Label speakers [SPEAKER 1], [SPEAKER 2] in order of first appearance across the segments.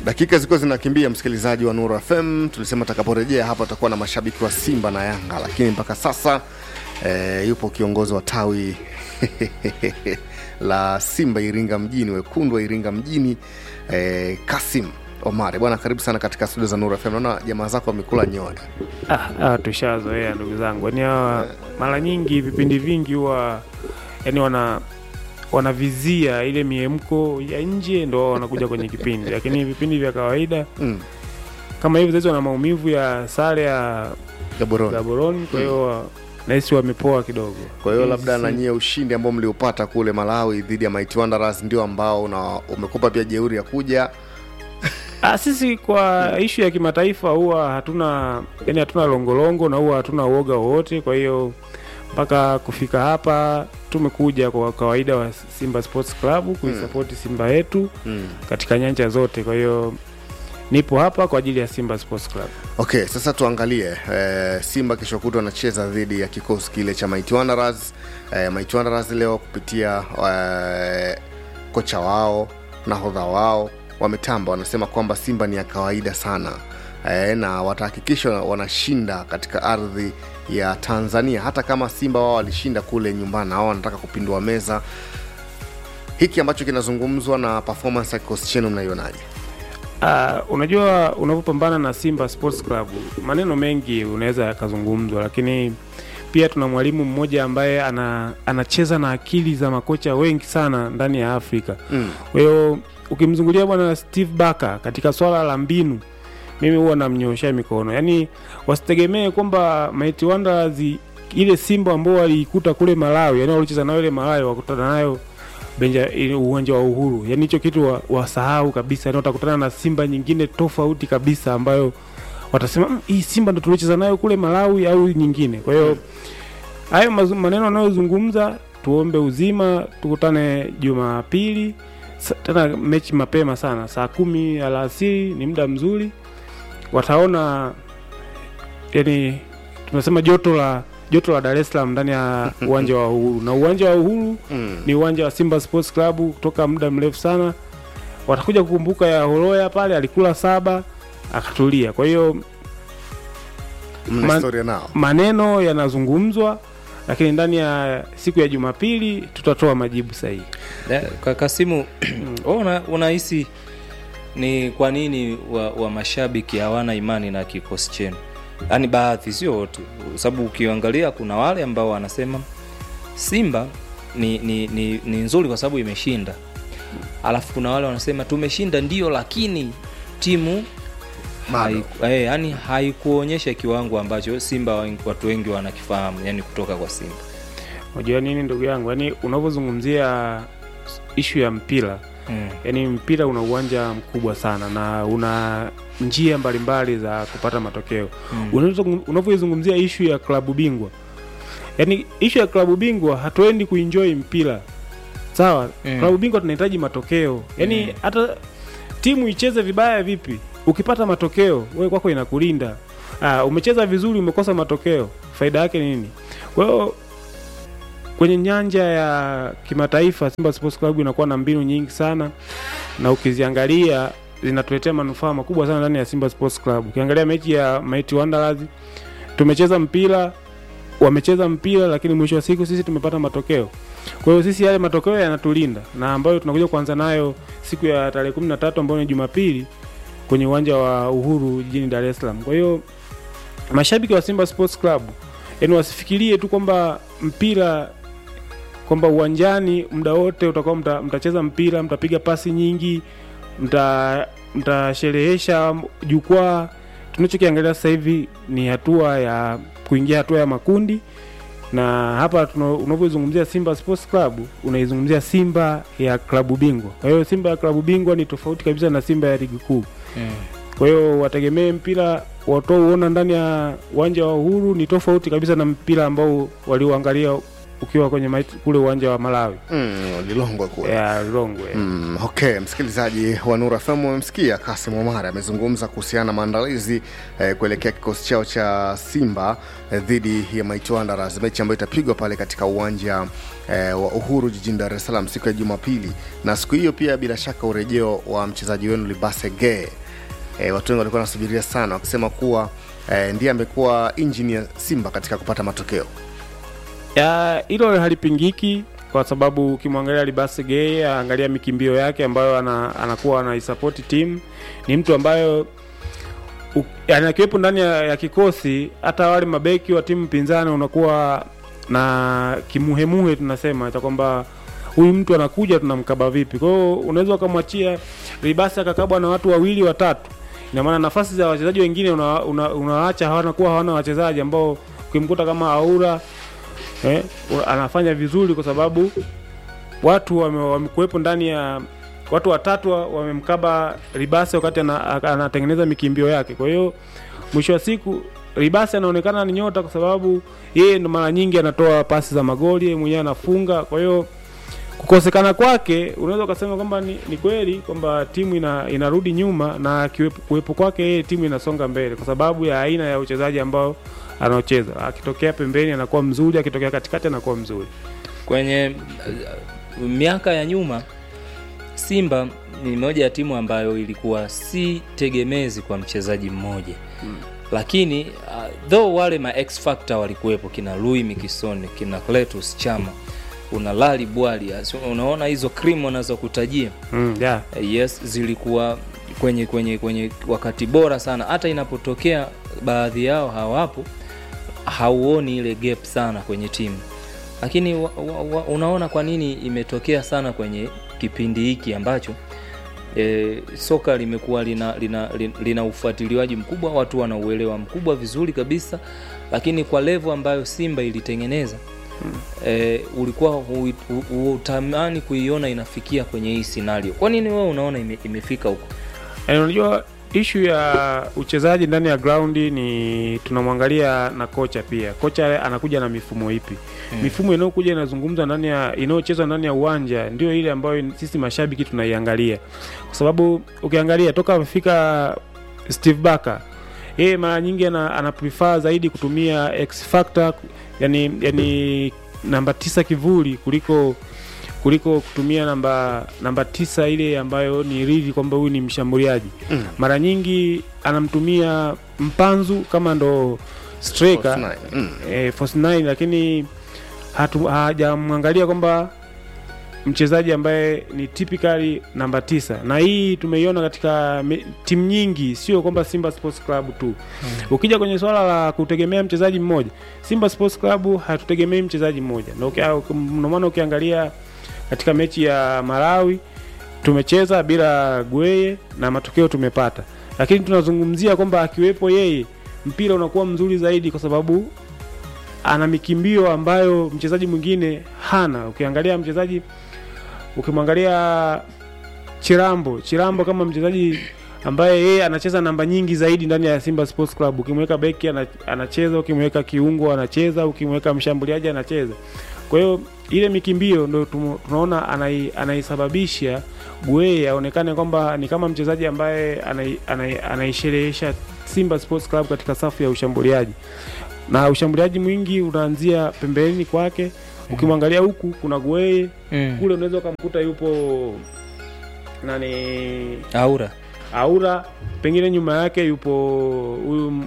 [SPEAKER 1] Dakika zilikuwa zinakimbia, msikilizaji wa Nuru FM. Tulisema tutakaporejea hapa tutakuwa na mashabiki wa Simba na Yanga, lakini mpaka sasa e, yupo kiongozi wa tawi la Simba Iringa mjini, wekundu wa Iringa mjini e, Kasim Omari. Bwana, karibu sana katika studio za Nuru FM. Naona jamaa zako wamekula nyoya.
[SPEAKER 2] Ah, ah, tushazoea ndugu zangu, yaani hawa mara nyingi vipindi vingi huwa yani wana wanavizia ile miemko ya nje ndo wao wanakuja kwenye kipindi, lakini vipindi vya kawaida
[SPEAKER 1] Mm.
[SPEAKER 2] kama hivi sasa wana maumivu ya sare ya
[SPEAKER 1] Gaborone.
[SPEAKER 2] Gaborone, kwa hiyo nahisi wamepoa kidogo.
[SPEAKER 1] Kwa hiyo
[SPEAKER 2] Hii
[SPEAKER 1] labda
[SPEAKER 2] si-
[SPEAKER 1] na nyie ushindi ambao mliopata kule Malawi dhidi ya Mighty Wanderers ndio ambao una, umekupa pia jeuri ya kuja
[SPEAKER 2] Ah, sisi kwa ishu ya kimataifa huwa hatuna yani hatuna longolongo na huwa hatuna uoga wowote. Kwa hiyo mpaka kufika hapa tumekuja kwa kawaida wa Simba Sports Club kuisapoti Simba yetu
[SPEAKER 1] mm.
[SPEAKER 2] katika nyanja zote. Kwa hiyo nipo hapa kwa ajili ya Simba Sports Club.
[SPEAKER 1] Okay, sasa tuangalie eh, Simba kesho kutwa anacheza dhidi ya kikosi kile cha Mighty Wanderers. Eh, Mighty Wanderers leo kupitia eh, kocha wao nahodha wao wametamba, wanasema kwamba Simba ni ya kawaida sana eh, na watahakikisha wanashinda katika ardhi ya Tanzania, hata kama Simba wao walishinda kule nyumbani, na wao wanataka kupindua meza. Hiki ambacho kinazungumzwa na performance ya kikosi chenu mnaionaje?
[SPEAKER 2] Uh, unajua unavyopambana na Simba Sports Club maneno mengi unaweza yakazungumzwa, lakini pia tuna mwalimu mmoja ambaye ana, anacheza na akili za makocha wengi sana ndani ya Afrika.
[SPEAKER 1] Mm.
[SPEAKER 2] Kwa hiyo ukimzungulia bwana Steve Barker katika swala la mbinu, mimi huwa namnyooshea mikono, yaani wasitegemee kwamba Mighty Wanderers ile Simba ambao waliikuta kule Malawi, yani walicheza nayo ile Malawi wakutana nayo benja ile uwanja wa Uhuru, yani hicho kitu wa- wasahau kabisa. Yani watakutana na Simba nyingine tofauti kabisa ambayo watasema "Mm, hii Simba ndo tuliocheza nayo kule Malawi au nyingine. Kwa hiyo hayo mazu- maneno anayozungumza, tuombe uzima, tukutane Jumapili Sa- tena mechi mapema sana, saa kumi alasiri ni muda mzuri, wataona yani tunasema joto la joto la Dar es Salaam ndani ya uwanja wa Uhuru na uwanja wa Uhuru
[SPEAKER 1] Mm.
[SPEAKER 2] ni uwanja wa Simba Sports Club kutoka muda mrefu sana. Watakuja kukumbuka ya Horoya pale alikula saba akatulia. Kwa hiyo
[SPEAKER 1] Mna
[SPEAKER 2] Man-
[SPEAKER 1] historia nao
[SPEAKER 2] maneno yanazungumzwa, lakini ndani ya siku ya Jumapili tutatoa majibu sahihi.
[SPEAKER 3] Da- Ka- Kasimu, wewe una- unahisi ni kwa nini wa, wa mashabiki hawana imani na kikosi chenu? Yaani baadhi, sio wote, sababu ukiangalia kuna wale ambao wanasema Simba ni, ni, ni, ni nzuri kwa sababu imeshinda, alafu kuna wale wanasema tumeshinda ndio, lakini timu
[SPEAKER 1] Bado.
[SPEAKER 3] haiku- eh, yani haikuonyesha kiwango ambacho Simba wengi- watu wengi wanakifahamu, yani kutoka kwa Simba.
[SPEAKER 2] Unajua nini ndugu yangu, yaani unavyozungumzia ishu ya mpira
[SPEAKER 3] Mm.
[SPEAKER 2] yaani mpira una uwanja mkubwa sana na una njia mbalimbali za kupata matokeo
[SPEAKER 3] Mm.
[SPEAKER 2] Unavyo- unavyoizungumzia ishu ya klabu bingwa yaani ishu ya klabu bingwa hatuendi kuenjoy mpira sawa
[SPEAKER 3] Mm.
[SPEAKER 2] klabu bingwa tunahitaji matokeo yaani
[SPEAKER 3] Mm.
[SPEAKER 2] hata timu icheze vibaya vipi ukipata matokeo wewe kwako inakulinda ah, umecheza vizuri umekosa matokeo faida yake ni nini kwa hiyo kwenye nyanja ya kimataifa Simba Sports Club inakuwa na mbinu nyingi sana na ukiziangalia zinatuletea manufaa makubwa sana ndani ya Simba Sports Club. Ukiangalia mechi ya Mighty Wanderers tumecheza mpira, wamecheza mpira, lakini mwisho wa siku sisi tumepata matokeo. Kwa hiyo sisi yale matokeo yanatulinda na ambayo tunakuja kuanza nayo siku ya tarehe kumi na tatu ambayo ni Jumapili kwenye uwanja wa Uhuru jijini Dar es Salaam. Kwa hiyo mashabiki wa Simba Sports Club yani wasifikirie tu kwamba mpira kwamba uwanjani muda wote utakuwa mta, mtacheza mpira mtapiga pasi nyingi mta mtasherehesha jukwaa tunachokiangalia sasa hivi ni hatua ya kuingia hatua ya makundi na hapa tuna- unavyozungumzia Simba Sports Club unaizungumzia Simba ya klabu bingwa. Kwa hiyo Simba ya klabu bingwa ni tofauti kabisa na Simba ya ligi kuu.
[SPEAKER 3] Mm.
[SPEAKER 2] Kwa hiyo wategemee mpira watouona ndani ya uwanja wa Uhuru ni tofauti kabisa na mpira ambao walioangalia ukiwa kwenye mait, kule uwanja wa Malawi
[SPEAKER 1] mm, lilongwe kule
[SPEAKER 2] ya Lilongwe
[SPEAKER 1] Mm, okay, msikilizaji wa Nura FM umemsikia Kasim Omar amezungumza kuhusiana na maandalizi eh, kuelekea kikosi chao cha Simba eh, dhidi ya Mighty Wanderers, mechi ambayo itapigwa pale katika uwanja eh, wa Uhuru jijini Dar es Salaam siku ya Jumapili, na siku hiyo pia bila shaka urejeo wa mchezaji wenu Libase Geye. Eh, watu wengi walikuwa wanasubiria sana wakisema kuwa eh, ndiye amekuwa injini ya Simba katika kupata matokeo.
[SPEAKER 2] ya hilo halipingiki kwa sababu ukimwangalia Libase Gay, angalia mikimbio yake ambayo ana, anakuwa anaisapoti timu, ni mtu ambayo u- yani akiwepo ndani ya, ya kikosi, hata wale mabeki wa timu pinzani unakuwa na kimuhemuhe, tunasema cha kwamba huyu mtu anakuja tunamkaba vipi. Kwa hiyo unaweza ukamwachia Libase akakabwa na watu wawili watatu, ina maana nafasi za wachezaji wengine unawaacha una, unawaacha hawana kuwa hawana wachezaji ambao ukimkuta kama Aura eh, u- anafanya vizuri kwa sababu watu wame- wamekuwepo ndani ya watu watatu wa- wamemkaba Ribase wakati ana- a- anatengeneza mikimbio yake. Kwa hiyo mwisho wa siku Ribase anaonekana ni nyota kwa sababu yeye ndo mara nyingi anatoa pasi za magoli, yeye mwenyewe anafunga. Kwa hiyo kukosekana kwake unaweza ukasema kwamba ni, ni kweli kwamba timu ina, inarudi nyuma na kiwepo- kuwepo kwake yeye timu inasonga mbele kwa sababu ya aina ya uchezaji ambao anaocheza. Akitokea pembeni anakuwa mzuri, akitokea katikati anakuwa mzuri.
[SPEAKER 3] kwenye uh, miaka ya nyuma Simba ni moja ya timu ambayo ilikuwa si tegemezi kwa mchezaji mmoja mm. lakini uh, though wale ma X factor walikuwepo kina Louis Mikisone kina Cletus Chama una Lali Bwali as- unaona hizo cream wanazokutajia
[SPEAKER 2] Mm, yeah.
[SPEAKER 3] yes zilikuwa kwenye kwenye kwenye wakati bora sana hata inapotokea baadhi yao hawapo hauoni ile gap sana kwenye timu lakini wa, wa, wa, unaona kwa nini imetokea sana kwenye kipindi hiki ambacho e, soka limekuwa lina, lina, lina, lina ufuatiliwaji mkubwa watu wana uelewa mkubwa vizuri kabisa lakini kwa levo ambayo simba ilitengeneza e, ulikuwa hu- hu- hutamani kuiona inafikia kwenye hii scenario kwa nini wewe unaona ime, imefika huko
[SPEAKER 2] Yaani unajua ishu ya uchezaji ndani ya graundi ni tunamwangalia na kocha pia. Kocha anakuja na mifumo ipi?
[SPEAKER 3] Mm.
[SPEAKER 2] Mifumo inayokuja inazungumza ndani ya inayochezwa ndani ya uwanja ndio ile ambayo sisi mashabiki tunaiangalia, kwa sababu ukiangalia toka amefika Steve Barker yeye mara nyingi ana, ana prefer zaidi kutumia X factor yani, yani namba tisa kivuli kuliko kuliko kutumia namba namba tisa ile ambayo ni rivi kwamba huyu ni mshambuliaji
[SPEAKER 1] Mm.
[SPEAKER 2] mara nyingi anamtumia mpanzu kama ndo striker
[SPEAKER 1] False nine. Mm.
[SPEAKER 2] eh, false nine, lakini hatu- hajamwangalia kwamba mchezaji ambaye ni typically namba tisa na hii tumeiona katika me- timu nyingi sio kwamba simba sports club tu ukija kwenye swala la kutegemea mchezaji mmoja simba sports club hatutegemei mchezaji mmoja na ukia- uki- ndio maana ukiangalia katika mechi ya malawi tumecheza bila gweye na matokeo tumepata lakini tunazungumzia kwamba akiwepo yeye mpira unakuwa mzuri zaidi kwa sababu ana mikimbio ambayo mchezaji mwingine hana ukiangalia mchezaji ukimwangalia chirambo chirambo kama mchezaji ambaye yeye anacheza namba nyingi zaidi ndani ya simba sports club ukimweka beki ana- anacheza ukimweka kiungo anacheza ukimweka mshambuliaji anacheza kwa hiyo ile mikimbio ndo tumo- tunaona anai, anaisababisha Gueye aonekane kwamba ni kama mchezaji ambaye anai- anai- anaisherehesha Simba Sports Club katika safu ya ushambuliaji, na ushambuliaji mwingi unaanzia pembeni kwake. Ukimwangalia huku kuna Gueye
[SPEAKER 3] mm.
[SPEAKER 2] kule, unaweza ukamkuta yupo nani
[SPEAKER 3] aura
[SPEAKER 2] Aura, pengine nyuma yake yupo huyu m-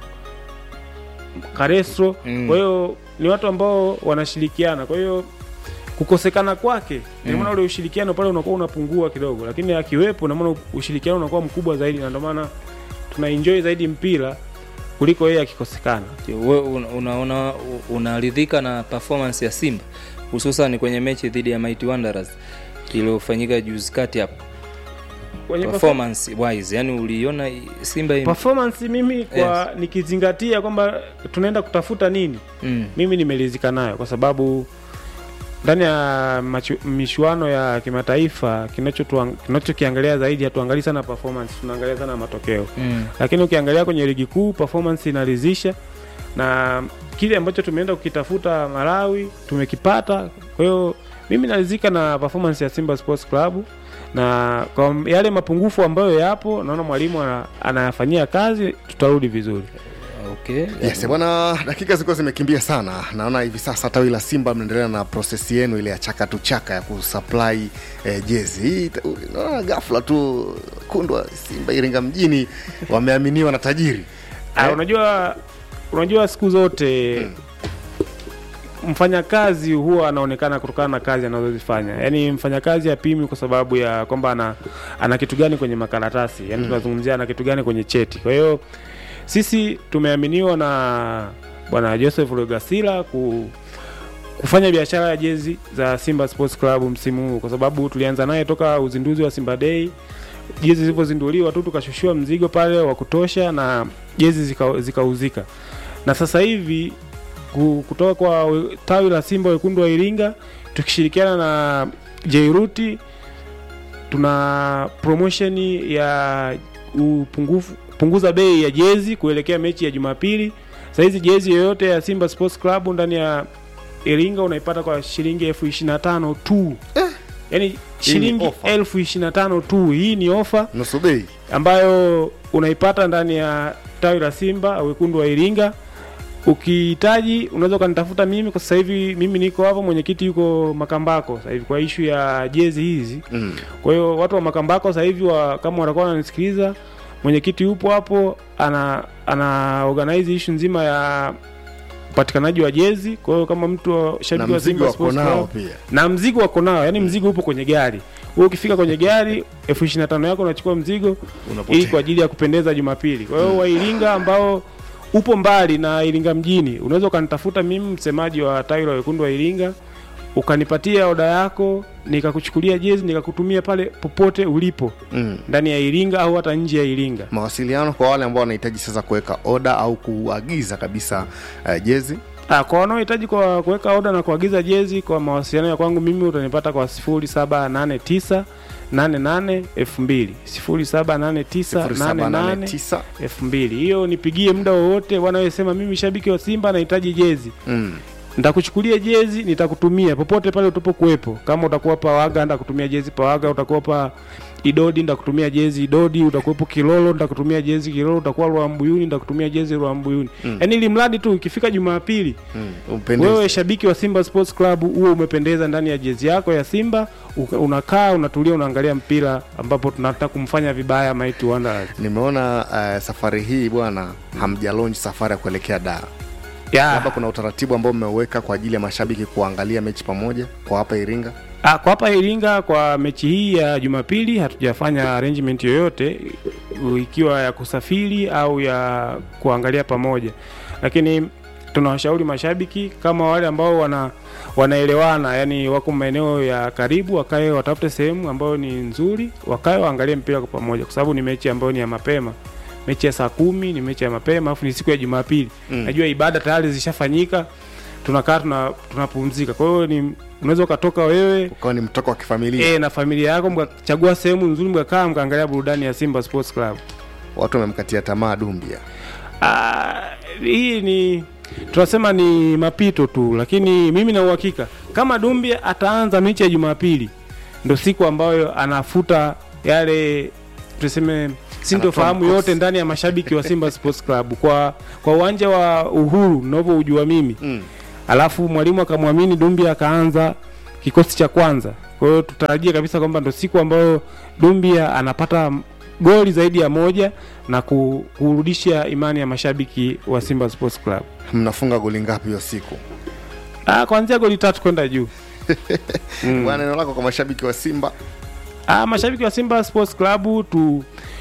[SPEAKER 2] Karesro.
[SPEAKER 3] Mm.
[SPEAKER 2] Kwa hiyo ni watu ambao wanashirikiana, kwa hiyo kukosekana kwake ndio maana ule ushirikiano pale unakuwa unapungua kidogo, lakini akiwepo na maana ushirikiano unakuwa mkubwa zaidi, na ndio maana tuna enjoy zaidi mpira kuliko yeye akikosekana.
[SPEAKER 3] we una- unaona unaridhika na performance ya simba hususan kwenye mechi dhidi ya Mighty Wanderers iliyofanyika juzi kati hapo
[SPEAKER 2] Kwenye
[SPEAKER 3] performance wise yani uliona simba ime...
[SPEAKER 2] performance mimi kwa nikizingatia kwamba tunaenda kutafuta nini
[SPEAKER 3] mm.
[SPEAKER 2] mimi nimeridhika nayo kwa sababu ndani ya machu- michuano ya kimataifa kinachotuang- kinachokiangalia zaidi hatuangalii sana performance tunaangalia sana matokeo
[SPEAKER 3] Mm.
[SPEAKER 2] lakini ukiangalia kwenye ligi kuu performance inaridhisha na kile ambacho tumeenda kukitafuta Malawi tumekipata. Kwa hiyo mimi naridhika na performance ya Simba Sports Club na kwa yale mapungufu ambayo yapo, naona mwalimu ana- anayafanyia kazi, tutarudi vizuri.
[SPEAKER 3] okay.
[SPEAKER 1] Yes, bwana, dakika zilikuwa zimekimbia sana. Naona hivi sasa tawi la Simba mnaendelea na prosesi yenu ile ya chaka tu chaka ya kusupply eh, jezi hii. ta- Naona ghafla tu kundwa Simba Iringa mjini wameaminiwa na tajiri
[SPEAKER 2] Ah, unajua unajua siku zote mfanyakazi huwa anaonekana kutokana na kazi anazozifanya yaani mfanyakazi apimi kwa sababu ya kwamba ana, ana kitu gani kwenye makaratasi yaani tunazungumzia ana kitu gani kwenye cheti kwa hiyo sisi tumeaminiwa na bwana joseph legasila ku, kufanya biashara ya jezi za simba sports club msimu huu kwa sababu tulianza naye toka uzinduzi wa simba day jezi zilivyozinduliwa tu tukashushiwa mzigo pale wa kutosha na jezi zika- zikauzika na sasa hivi ku- kutoka kwa we- tawi la simba wekundu wa iringa tukishirikiana na jairuti tuna promotion ya upungufu punguza bei ya jezi kuelekea mechi ya jumapili sahizi jezi yoyote ya simba sports club ndani ya iringa unaipata kwa shilingi elfu ishiri na tano tu yaani shilingi
[SPEAKER 1] offer.
[SPEAKER 2] elfu ishiri na tano tu hii ni ofa
[SPEAKER 1] nusu bei.
[SPEAKER 2] ambayo unaipata ndani ya tawi la Simba wekundu wa Iringa. Ukihitaji unaweza ukanitafuta mimi, kwa sasa hivi mimi niko hapo, mwenyekiti yuko Makambako sasa hivi kwa ishu ya jezi hizi.
[SPEAKER 1] Mm.
[SPEAKER 2] Kwa hiyo watu wa Makambako sasa hivi wa, kama watakuwa wananisikiliza, mwenyekiti yupo hapo, ana ana organize ishu nzima ya upatikanaji wa jezi. Kwa hiyo kama mtu wa-
[SPEAKER 1] Na
[SPEAKER 2] shabiki wa
[SPEAKER 1] mzigo
[SPEAKER 2] Simba
[SPEAKER 1] wako
[SPEAKER 2] Sports
[SPEAKER 1] nao
[SPEAKER 2] Club
[SPEAKER 1] pia.
[SPEAKER 2] na mzigo wako nao, yani mzigo upo kwenye gari. Wewe ukifika kwenye gari elfu ishirini na tano yako unachukua mzigo
[SPEAKER 1] Unapotea.
[SPEAKER 2] ili kwa ajili ya kupendeza Jumapili. Kwa hiyo wa Iringa ambao upo mbali na Iringa mjini, unaweza ukanitafuta mimi, msemaji wa tawi la wekundu wa Iringa, ukanipatia oda yako, nikakuchukulia jezi, nikakutumia pale popote ulipo
[SPEAKER 1] Mm.
[SPEAKER 2] ndani ya Iringa au hata nje ya Iringa.
[SPEAKER 1] Mawasiliano kwa wale ambao wanahitaji sasa kuweka oda au kuagiza kabisa uh, jezi
[SPEAKER 2] Ah, kwa wanaohitaji kwa kuweka oda na kuagiza jezi kwa mawasiliano ya kwangu mimi utanipata kwa 0789 88 2000 0789 88
[SPEAKER 1] 0789
[SPEAKER 2] elfu mbili hiyo nipigie muda wowote wanayosema mimi shabiki wa simba nahitaji jezi
[SPEAKER 1] mm.
[SPEAKER 2] nitakuchukulia jezi nitakutumia popote pale utapokuwepo kama utakuwa pawaga nitakutumia jezi pawaga utakuwa pa idodi nitakutumia jezi idodi utakuwepo kilolo nitakutumia jezi kilolo utakuwa rwambuyuni nitakutumia jezi rwambuyuni
[SPEAKER 1] Mm.
[SPEAKER 2] yaani ili mradi tu ikifika jumapili
[SPEAKER 1] Mm. Upendeze.
[SPEAKER 2] wewe shabiki wa simba sports club huo umependeza ndani ya jezi yako ya simba uka- unakaa unatulia unaangalia mpira ambapo tunataka kumfanya vibaya Mighty Wanderers
[SPEAKER 1] nimeona uh, safari hii bwana hamjalonji safari ya kuelekea daa
[SPEAKER 2] yeah.
[SPEAKER 1] labda kuna utaratibu ambao mmeweka kwa ajili ya mashabiki kuangalia mechi pamoja kwa hapa iringa
[SPEAKER 2] Ah, kwa hapa Iringa kwa mechi hii ya Jumapili hatujafanya arrangement yoyote u- ikiwa ya kusafiri au ya kuangalia pamoja, lakini tunawashauri mashabiki kama wale ambao wana wanaelewana, yani wako maeneo ya karibu, wakae watafute sehemu ambayo ni nzuri, wakae waangalie mpira kwa pamoja, kwa sababu ni mechi ambayo ni ya mapema mechi ya saa kumi ni mechi ya mapema afu ni siku ya jumapili
[SPEAKER 1] Mm.
[SPEAKER 2] najua ibada tayari zishafanyika tunakaa tuna- tunapumzika kwa hiyo ni unaweza ukatoka wewe
[SPEAKER 1] ukawa ni mtoko wa kifamilia
[SPEAKER 2] e, na familia yako mkachagua sehemu nzuri mkakaa mkaangalia burudani ya simba sports club
[SPEAKER 1] watu wamemkatia tamaa dumbia
[SPEAKER 2] Ah, hii ni tunasema ni mapito tu lakini mimi na uhakika kama dumbia ataanza mechi ya jumapili ndo siku ambayo anafuta yale tuseme sintofahamu
[SPEAKER 1] mkosi.
[SPEAKER 2] yote ndani ya mashabiki wa simba sports club kwa kwa uwanja wa uhuru navyoujua mimi
[SPEAKER 1] mm.
[SPEAKER 2] alafu mwalimu akamwamini Dumbia akaanza kikosi cha kwanza. Kwa hiyo tutarajia kabisa kwamba ndo siku ambayo Dumbia anapata m- goli zaidi ya moja na ku- kurudisha imani ya mashabiki wa Simba Sports Club.
[SPEAKER 1] mnafunga goli ngapi hiyo siku
[SPEAKER 2] Ah, kuanzia goli tatu kwenda juu. Mm.
[SPEAKER 1] bwana neno lako kwa mashabiki wa simba
[SPEAKER 2] Ah, mashabiki wa Simba Sports Club tu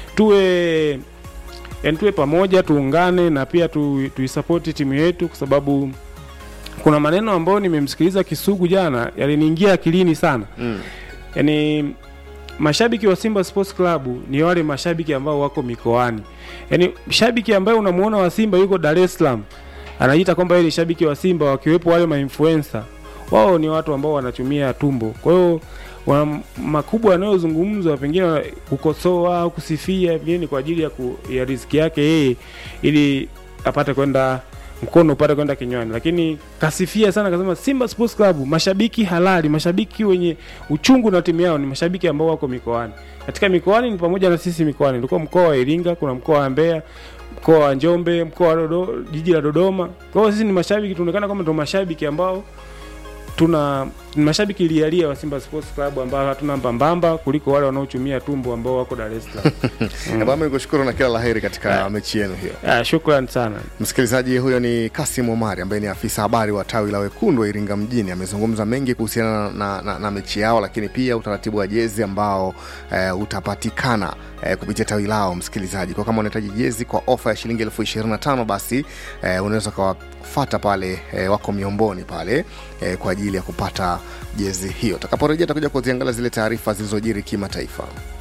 [SPEAKER 2] tuwe yani tuwe pamoja, tuungane na pia tu, tuisapoti timu yetu kwa sababu kuna maneno ambayo nimemsikiliza Kisugu jana yaliniingia akilini sana.
[SPEAKER 1] mm.
[SPEAKER 2] yani mashabiki wa Simba Sports Club ni wale mashabiki ambao wako mikoani. Yani shabiki ambaye unamuona wa Simba yuko Dar es Salaam anajiita kwamba yeye ni shabiki wa Simba, wakiwepo wale mainfluencer, wao ni watu ambao wanachumia tumbo. Kwa hiyo wana makubwa yanayozungumzwa pengine kukosoa au kusifia, pengine ni kwa ajili ya, ku, ya riziki yake yeye, ili apate kwenda mkono upate kwenda kinywani, lakini kasifia sana, kasema Simba Sports Club mashabiki halali, mashabiki wenye uchungu na timu yao ni mashabiki ambao wako mikoani. Katika mikoani ni pamoja na sisi mikoani, tulikuwa mkoa wa Iringa, kuna mkoa wa Mbeya, mkoa wa Njombe, mkoa wa Dodo, jiji la Dodoma. Kwa hiyo sisi ni mashabiki, tunaonekana kama ndio mashabiki ambao tuna ni mashabiki lialia wa Simba Sports Club ambao hatuna mbambamba kuliko wale wanaochumia tumbo ambao wako Dar es Salaam.
[SPEAKER 1] mm. Bwana nikushukuru na kila laheri katika mechi yenu hiyo.
[SPEAKER 2] Ah, shukrani sana.
[SPEAKER 1] Msikilizaji, huyo ni Kasim Omari ambaye ni afisa habari wa tawi la wekundu wa Iringa mjini. Amezungumza mengi kuhusiana na, na, na mechi yao, lakini pia utaratibu wa jezi ambao eh, utapatikana eh, kupitia tawi lao. Msikilizaji, kwa kama unahitaji jezi kwa ofa ya shilingi elfu ishirini na tano basi eh, unaweza ukawafata pale eh, wako miomboni pale eh, kwa ajili ya kupata jezi hiyo. Takaporejea takuja kuziangalia zile taarifa zilizojiri kimataifa.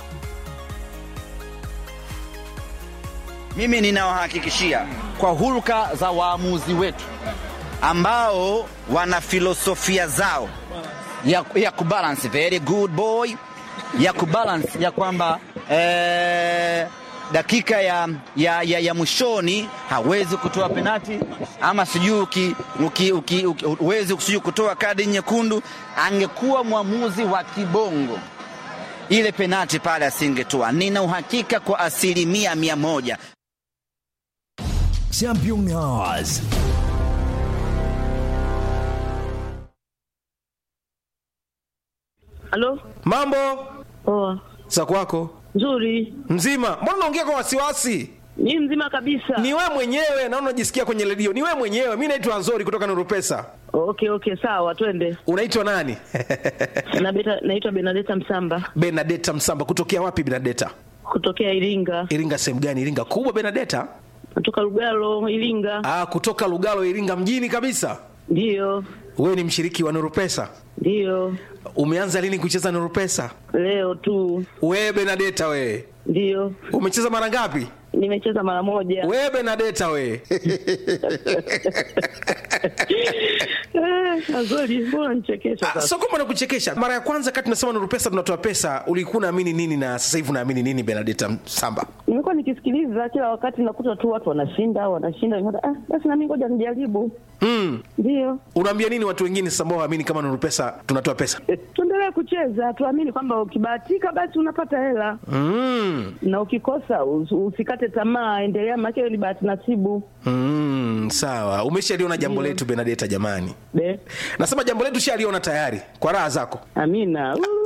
[SPEAKER 4] Mimi ninawahakikishia kwa hulka za waamuzi wetu ambao wana filosofia zao ya, ya kubalance very good boy ya kubalance ya kwamba eh, dakika ya, ya, ya, ya mwishoni hawezi kutoa penati ama sijui uki- uki- uki- uki- huwezi sijui kutoa kadi nyekundu. Angekuwa mwamuzi wa kibongo ile penati pale asingetoa. Nina uhakika kwa asilimia mia moja.
[SPEAKER 5] Championnats.
[SPEAKER 6] Halo?
[SPEAKER 7] Mambo
[SPEAKER 6] Poa.
[SPEAKER 7] za kwako
[SPEAKER 6] Nzuri.
[SPEAKER 7] mzima? Mbona unaongea kwa wasiwasi?
[SPEAKER 6] Ni mzima kabisa.
[SPEAKER 7] Ni wewe mwenyewe na unajisikia kwenye redio, ni wewe mwenyewe. Mi naitwa Nzori kutoka Nuru Pesa.
[SPEAKER 6] Okay, okay, sawa, twende.
[SPEAKER 7] Unaitwa nani?
[SPEAKER 6] Na beta, naitwa Benadeta Msamba
[SPEAKER 7] Benadeta Msamba. Kutokea wapi Benadeta?
[SPEAKER 6] kutokea Iringa.
[SPEAKER 7] Iringa sehemu gani? Iringa kubwa Benadeta?
[SPEAKER 6] Natoka Lugalo, Iringa.
[SPEAKER 7] Ah, kutoka Lugalo, Iringa mjini kabisa.
[SPEAKER 6] Ndiyo.
[SPEAKER 7] Wewe ni mshiriki wa Nuru Pesa.
[SPEAKER 6] Ndiyo.
[SPEAKER 7] Umeanza lini kucheza Nuru Pesa?
[SPEAKER 6] Leo tu.
[SPEAKER 7] Wewe Benadeta, wewe
[SPEAKER 6] Ndiyo.
[SPEAKER 7] umecheza mara ngapi?
[SPEAKER 6] Nimecheza mara moja.
[SPEAKER 7] Wewe Benadeta, wewe
[SPEAKER 6] Eh, Azori, mbona nichekesha
[SPEAKER 7] Ah,
[SPEAKER 6] sasa?
[SPEAKER 7] sio kwamba nakuchekesha. Mara ya kwanza kati tunasema Nuru Pesa tunatoa pesa, ulikuwa unaamini nini na sasa hivi unaamini nini, Benadeta Msamba?
[SPEAKER 6] Nimekuwa nikisikiliza kila wakati nakuta tu watu wanashinda, wanashinda. Nikaona, Ah, basi na mimi ngoja nijaribu.
[SPEAKER 7] Mm.
[SPEAKER 6] Ndiyo.
[SPEAKER 7] Unaambia nini watu wengine sasa ambao waamini kama Nuru Pesa tunatoa pesa?
[SPEAKER 6] Eh, Tuendelee kucheza, tuamini kwamba ukibahatika basi unapata hela.
[SPEAKER 7] Mm.
[SPEAKER 6] na ukikosa us- usikate tamaa, endelea, maana hiyo ni bahati nasibu.
[SPEAKER 7] Mm, sawa. Umeshaliona jambo letu Benadeta jamani.
[SPEAKER 6] Be,
[SPEAKER 7] Nasema jambo letu shaliona tayari kwa raha zako.
[SPEAKER 6] amina. Uu,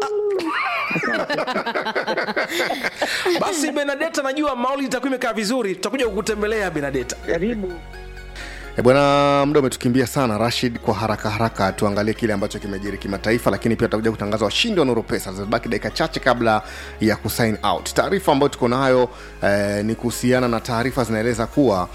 [SPEAKER 7] Basi Benadeta, najua mauli itakuwa imekaa vizuri, tutakuja kukutembelea Benadeta.
[SPEAKER 6] Karibu.
[SPEAKER 1] E bwana, muda umetukimbia sana Rashid. Kwa haraka haraka tuangalie kile ambacho kimejiri kimataifa, lakini pia tutakuja kutangaza washindi wa Nuru Pesa. Zimebaki dakika chache kabla ya kusign out. Taarifa ambayo tuko nayo eh, ni kuhusiana na taarifa zinaeleza kuwa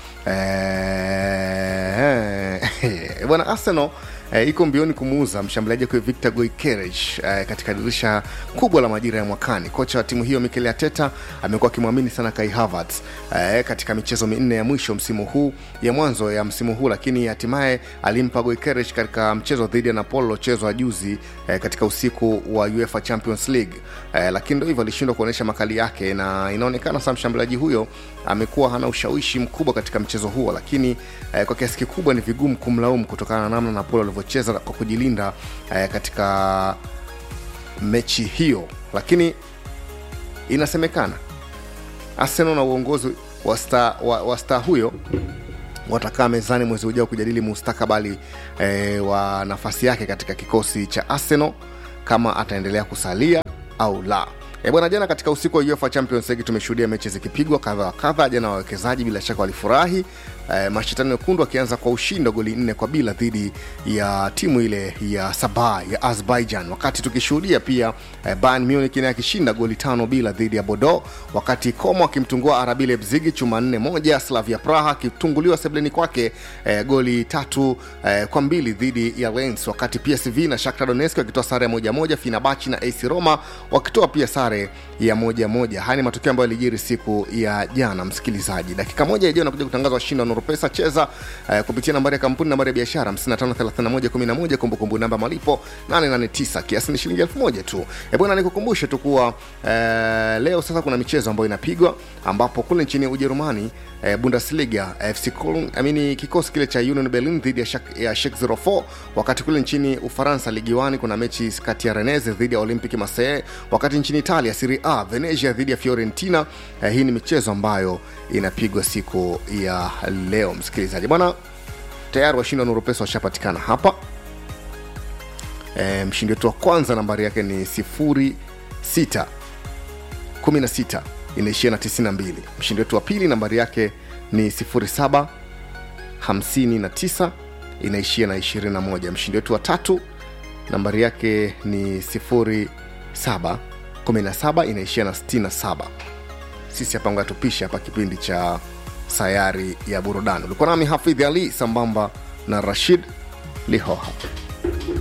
[SPEAKER 1] eh, eh, bwana Arsenal eh, iko mbioni kumuuza mshambuliaji wake Victor Goikeres eh, katika dirisha kubwa la majira ya mwakani. Kocha wa timu hiyo Mikel Arteta amekuwa akimwamini sana Kai Havertz eh, katika michezo minne ya mwisho msimu huu ya mwanzo ya msimu huu, lakini hatimaye alimpa Goikeres katika mchezo dhidi ya Napoli uliochezwa juzi eh, katika usiku wa UEFA Champions League eh, lakini ndo hivyo alishindwa kuonyesha makali yake, na inaonekana sasa mshambuliaji huyo amekuwa hana ushawishi mkubwa katika mchezo huo, lakini eh, kwa kiasi kikubwa ni vigumu kumlaumu kutokana na namna Napoli walivyocheza kwa kujilinda eh, katika mechi hiyo, lakini inasemekana Arsenal na uongozi wa star, wa, wa star huyo watakaa mezani mwezi ujao kujadili mustakabali eh, wa nafasi yake katika kikosi cha Arsenal kama ataendelea kusalia au la. E bwana, jana katika usiku wa UEFA Champions League tumeshuhudia mechi zikipigwa kadha wa kadha. Jana wawekezaji bila shaka walifurahi e, mashindano mekundu akianza kwa ushindi wa goli nne kwa bila dhidi ya timu ile ya Sabah ya Azerbaijan, wakati tukishuhudia pia e, Bayern Munich naye akishinda goli tano bila dhidi ya Bordeaux, wakati Como akimtungua RB Leipzig chuma nne moja, Slavia Praha akitunguliwa sebleni kwake e, goli tatu e, kwa mbili dhidi ya Lens, wakati PSV na Shakhtar Donetsk wakitoa sare ya moja moja, Fenerbahce na AC Roma wakitoa pia sare ya moja moja. Haya ni matokeo ambayo yalijiri siku ya jana. Msikilizaji, dakika moja ijayo nakuja kutangaza washindi wa Nurupesa. Cheza eh, kupitia nambari ya kampuni, nambari ya biashara 553111, kumbukumbu namba malipo 889, kiasi ni shilingi elfu moja tu. E bwana, nikukumbushe tu kuwa eh, leo sasa kuna michezo ambayo inapigwa ambapo kule nchini Ujerumani eh, Bundesliga FC Köln, I mean, kikosi kile cha Union Berlin dhidi ya Schalke ya Schalke 04, wakati kule nchini Ufaransa Ligue 1 kuna mechi kati ya Rennes dhidi ya Olympique Marseille, wakati nchini Italia Serie A Venezia dhidi ya Fiorentina. Eh, hii ni michezo ambayo inapigwa siku ya leo, msikilizaji bwana. Tayari washindi wa Nuru Pesa washapatikana hapa. E, mshindi wetu wa kwanza nambari yake ni 06 16 inaishia na 92. Mshindi wetu wa pili nambari yake ni 07 59 inaishia na 21. Mshindi wetu wa tatu nambari yake ni 07 17 inaishia na 67. Sisi hapa ngoja tupishe hapa kipindi cha sayari ya burudani. Ulikuwa nami Hafidh Ali sambamba na Rashid Lihoha.